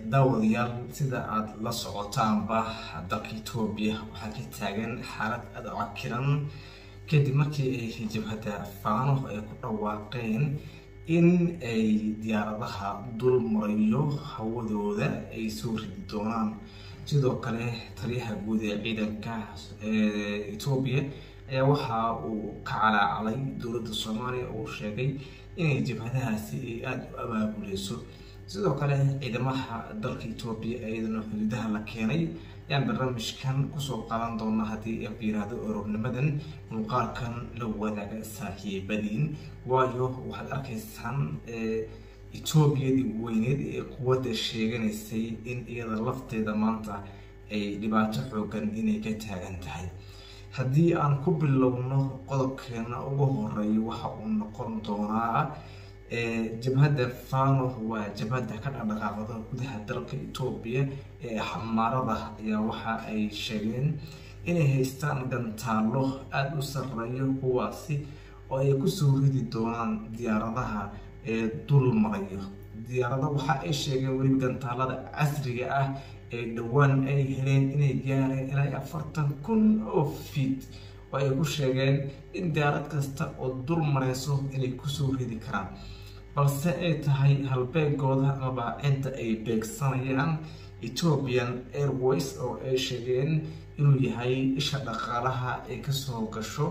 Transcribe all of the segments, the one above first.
daawadayaal sida aada la socotaanba dalka etoobiya waxaa ka taagan xaalad aada u cakiran kadib markii ay jabhadda faano ay ku dhawaaqeen in ay diyaaradaha dul marayo hawadooda ay soo ridi doonaan sidoo kale taliyaha guud ee ciidanka etoobiya ayaa waxa uu ka calaacalay dowladda soomaaliya oo sheegay inay jabhadahaasi ay aada u abaabuleyso sidoo kale ciidamaha dalka etoobiya iyadana xuduudaha la keenay ayaan barnaamijkan kusoo qaadan doona haddii ay yiraahdo orornimadan muuqaalkan la wadaaga saaxiibadiin waayo waxaad arkaysaan etoobiyadii weyneed ee quwadda sheeganaysay in iyada lafteeda maanta ay dhibaato xoogan inay ka taagan tahay haddii aan ku bilowno qodobkeena ugu horeeya waxa uu noqon doonaa jabhadda fano waa jabhadda ka dhaqdhaqaaqda gudaha dalka etoobiya ee xamaarada ayaa waxa ay sheegeen inay haystaan gantaalo aada u sarreeyo kuwaasi oo ay kusoo ridi doonaan diyaaradaha ee dul marayo diyaarada waxa ay sheegeen weliba gantaalada casriga ah ee dhowaan ay heleen inay gaareen ilaa afartan kun oo fiit oo ay ku sheegeen in diyaarad kasta oo dul mareyso inay kusoo ridi karaan balse ay tahay halbeegooda amaba inta ay beegsanayaan ethiopian airways oo ay sheegeen inuu yahay isha dhaqaalaha ay kasoo gasho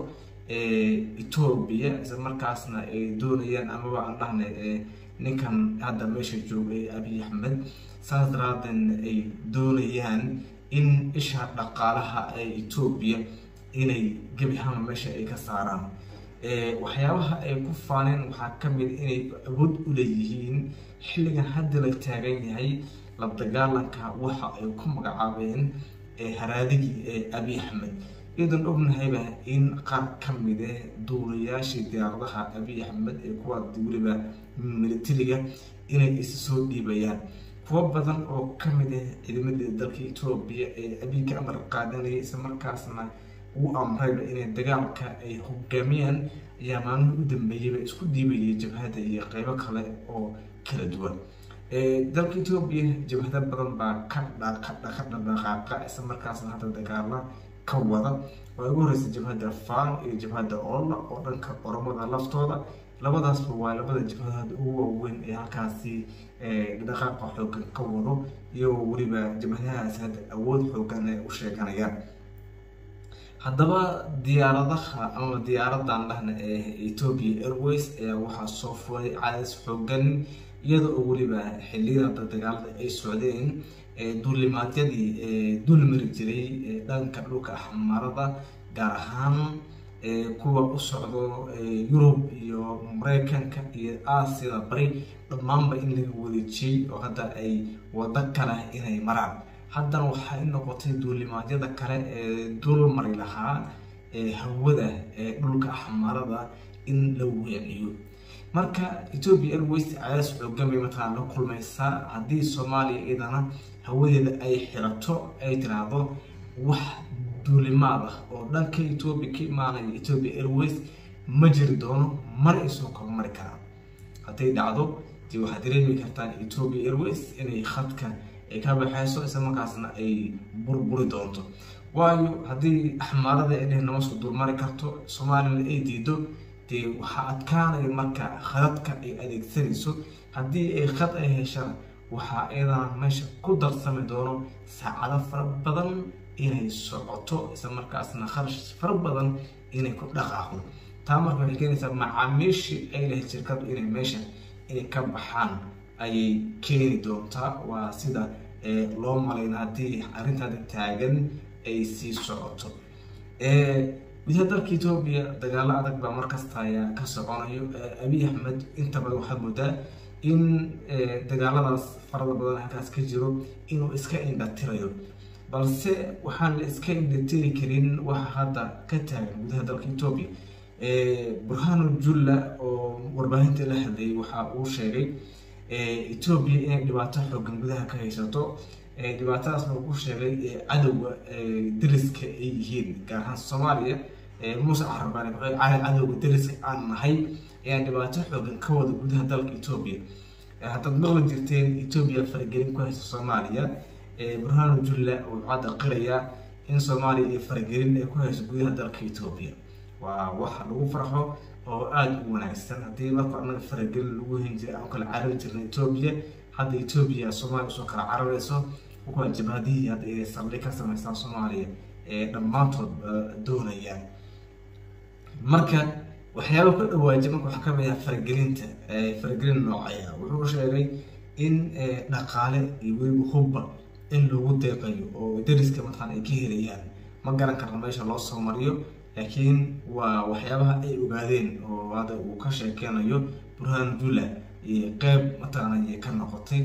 etoobiya isla markaasna ay doonayaan amaba aan dhahnay ninkan hadda meesha jooga ee abiy axmed saas daraadeedna ay doonayaan in isha dhaqaalaha ee etoobiya inay gebi hama meesha ay ka saaraan waxyaabaha ay ku faaneen waxaa ka mid inay awood u leeyihiin xilligan hadda la taagan yahay la dagaalanka waxa ay ku magacaabeen haraadigii ee abiy axmed iyadoon ognahayba in qaar ka mid eh duulayaashii diyaaradaha abiy axmed ee kuwa weliba militariga inay isa soo dhiibayaan kuwo badan oo ka mid ah ciidamadii dalka etoobiya ee abiy ka amar qaadanayay isla markaasna uu amrayba inay dagaalka ay hogaamiyaan ayaa maalmihii u dambeeyeyba isku dhiibayay jabhadda iyo qeybo kale oo kala duwan dalka etoobiya jabhado badan baa ka ka dhaqaaqa isla markaasna hadda dagaala ka wada oo ugu horeysa jabhadda fano iyo jabhadda olla oo dhanka oromada laftooda labadaasba waa labada jabhadaad ugu waaweyn ee halkaasi dhaqaaqa xoogan ka wado iyagoo weliba jabhadahaas hadda awood xoogan ay u sheeganayaan haddaba diyaaradaha ama diyaaradan dhahna ee ethoopia airways ayaa waxaa soo furay cadis xoogan iyada oo weliba xiliyada dagaalada ay socdeen duulimaadyadii dulmari jiray dhanka dhulka xamaarada gaar ahaan kuwa u socdo yurub iyo mareykanka iyo aasiyada bari dhammaanba in laga wadeejiyey oo hadda ay wado kale inay maraan haddana waxay noqotay duulimaadyada kale ee dul mari lahaa hawada ee dhulka xamaarada in la weeciyo marka ethoopia airways cadaas xoogan bay mataqaan la kulmaysaa haddii soomaaliya iyadana hawadeeda ay xirato ay tiraahdo wax duulimaad ah oo dhanka ethoopia ka imaanaya ethoopia airways ma jiri doono mar ay soo kor mari karaan hadday dhacdo dee waxaad dareemi kartaan ethoopia airways inay khadka ay ka baxayso isla markaasna ay burburi doonto waayo haddii axmaarada inay nama soo dulmari karto soomaaliyana ay diido dee waxaa adkaanaya marka khadadka ay adeegsanayso haddii ay khad ay heshana waxaa iyadana meesha ku darsami doono saacado fara badan inay socoto isla markaasna kharash fara badan inay ku dhaqaaqdo taa marka waxay keenaysaa macaamiishii ay lahayd shirkadu inay meesha inay ka baxaan ayay keeni doontaa waa sida loo malayna haddii arrintaada taagan ay sii socoto gudaha dalka etoobiya dagaalo adag baa markasta ayaa ka soconayo abiy axmed inta badan waxaad moodaa in dagaaladaas farada badan halkaas ka jiro inuu iska indhatirayo balse waxaan la iska indhatiri karin waxa hadda ka taagan gudaha dalka etoobiya burhanu julla oo warbaahinta la hadlayay waxa uu sheegay etoobiya inay dhibaato xoogan gudaha ka haysato dhibaatadaasna uu ku sheegay cadowga dariska ay yihiin gaar ahaan soomaaliya muuse carabaan cadowga dariska aan nahay ayaa dhibaato xoogan ka wada gudaha dalka etoobiya haddaad maqli jirteen etoobiya faragelin ku haysta soomaaliya burhaanu julla wuxuu hadda qirayaa in soomaaliya iyo faragelin ay ku hayso gudaha dalka etoobiya waa waxa lagu farxo oo aada u wanaagsan haddii marka anaga faragelin lagu hen jiray aan kala carabi jirna etoobiya hadda etoobiya soomaaliya usoo kala cararayso kuwa jabhadihii hadda inay saldhig ka samaystaan soomaaliya ee dhammaantood doonayaan marka waxyaaba ku dhawaajiy marka waxaa kamid ah faragelinta faragelin noocaya wuxuu sheegay in dhaqaale iyo weliba hubba in lagu deeqayo oo dariska mataqaan ay ka helayaan ma garan karna meesha loo soo mariyo laakiin waa waxyaabaha ay ogaadeen oo hadda uu ka sheekeynayo burhaan jula iyo qeyb mataqaana ka noqotay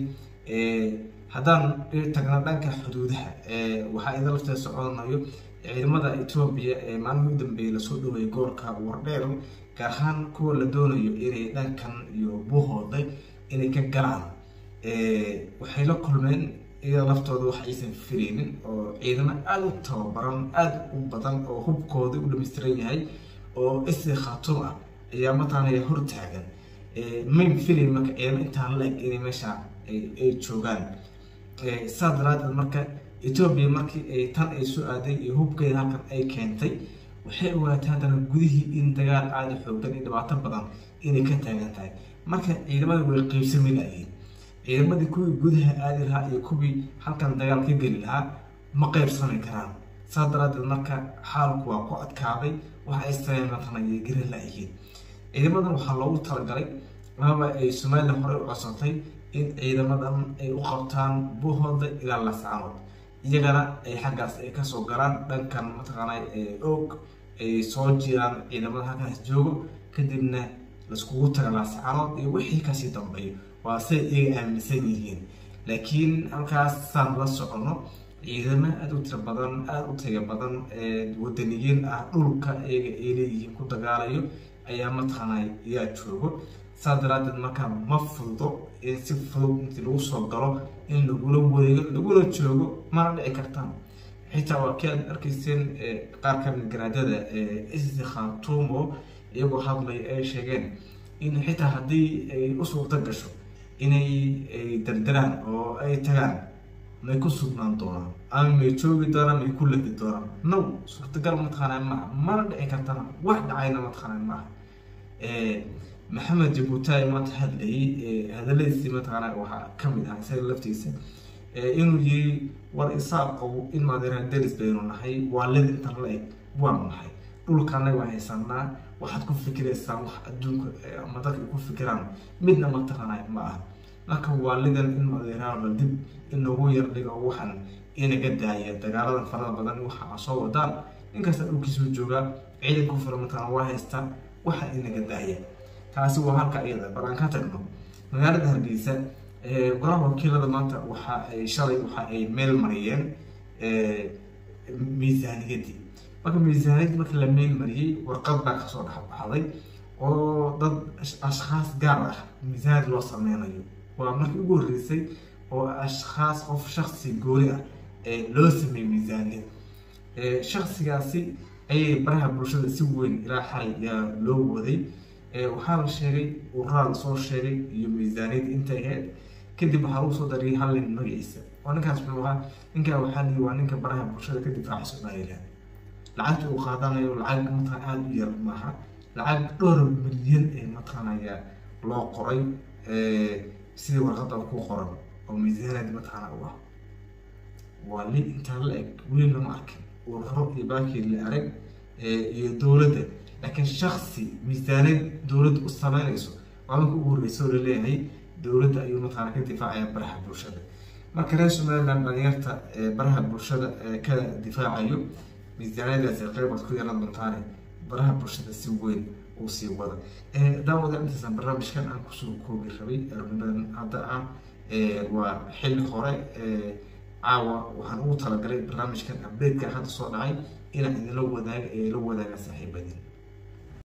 haddaan tagna dhanka xuduudaha waxaa ida lafteeda soconayo ciidamada etoobiya ee maalmihii u dambeeyay lasoo dhaweeyay gobolka wardheer gaar ahaan kuwa la doonayo inay dhankan iyo buuhooda inay ka galaan waxay la kulmeen iyada laftooda wax aysan fireynin oo ciidamo aada u tababaran aada u badan oo hubkooda u dhamaystiran yahay oo isi khaatuum ah ayaa mataqaanaya hortaagan mayn filayn marka ciidamo intaan la eg inay meesha ay joogaan saas daraadeed marka etoobiya markii ay tan ay soo aaday iyo hubkeeda halkan ay keentay waxay ogaatay haddana gudihii in dagaal aada xoogan iyo dhibaato badan inay ka taagan tahay marka ciidamada way qeybsami layihiin ciidamadii kuwii gudaha aadi lahaa iyo kuwii halkan dagaal ka geli lahaa ma qeybsami karaan saas daraadeed marka xaalku waa ku adkaaday waxa ay sameynatana iyo gari la-yihiin ciidamadan waxaa loogu talagalay amaba ay somalilan horey u codsatay in ciidamadan ay u qabtaan buuhooda ilaa lascaanood iyagana ay xaggaas ay kasoo galaan dhankan mataqaana og ay soo jiraan ciidamada halkaas joogo kadibna laiskugu taga lascaanood iyo wixii kasii dambeeyo waa say iyaga aaminsan yihiin laakiin halkaas saan la socono ciidamo aada u tiro badan aada u taga badan wadaniyiin ah dhulka iyaga ay leeyihiin ku dagaalayo ayaa mataqaana yaa joogo saas daraadeed markaa ma fududo in si fudud intii lagu soo galo in lagula wareego lagula joogo mana dhici kartaan xitaa waa kii aad arkayseen qaar kamid garaadada isi khaatuumo iyagoo hadlay ay sheegeen in xitaa haddii ay u suurta gasho inay dardaraan oo ay tagaan may ku sugnaan doonaan ama may joogi doonaan may ku ladi doonaan now suurtagal mataqaana maaha mana dhici kartana wax dhacayna mataqaana maaha maxamed jabuutaay maanta hadlayay hadaladiisii mataqaana waxaa kamid ah isaga laftiisa inuu yiri war isaaqow in maadeeraan deris baynu nahay waalida intan la eg waanu nahay dhulkaana waa haysanaa waxaad ku fikiraysaan wax adduunka ama dadka ku fikiraan midna mataqaana ma aha marka waalidan in maadeeraanba dib in loogu yar dhigo waxan inaga daaya dagaaladan farada badan waxa soo wadaan inkasta dhulkiisuu joogaa ciidan ku filan mataqaana waa haystaa waxa inaga daaya taasi waa halka iyada bal aan ka tagno magaalada hargeysa golaha wakiilada maanta waxa ay shalay waxa ay meel mariyeen miisaaniyadii marka miisaaniyadii marka la meel mariyey warqad baa kasoo dhexbaxday oo dad ashkhaas gaar ah miisaaniyad loo sameynayo waa markii ugu horreysay oo ashkhaas qof shaksi gooni ah loo sameeyey miisaaniyad shaksigaasi ayay baraha bulshada si weyn ilaa xalay yaa loo waday waxaa la sheegay uraa lasoo sheegay iyo miisaaniyad intay ahayd kadib waxaa lagu soo dariyay hal nin magaciisa oo ninkaas muxuu ahaa ninkaa waxaa liyi waa ninka baraha bulshada ka difaaca somalilan lacagta uu qaadanayo lacag mataqan aada u yar maaha lacag dhowr milyan ee mataqanaya loo qoray sidii warqada ku qoran oo miisaaniyad mataqana u ah waa li intaa la eg weli lama arkin ururo iyo baakii la arag iyo dowladda laakiin shaksi miisaaniyad dowladda u sameynayso waa marka ugu horreysa oo laleeyahay dowladda ayuu mataqaana ka difaacaya baraha bulshada marka reer somaliland dhalinyarta baraha bulshada ka difaacayo miisaaniyadaasi qeybaad ku yeelan doontaane baraha bulshada si weyn uu sii wada daawada intaasan barnaamijkan aan kusoo koobi rabay arnimadan hadda ah waa xilli hore caawa waxaan ugu talagalay barnaamijkan updateka hadda soo dhacay inaan idinla wadaaga ee la wadaaga saaxiibadin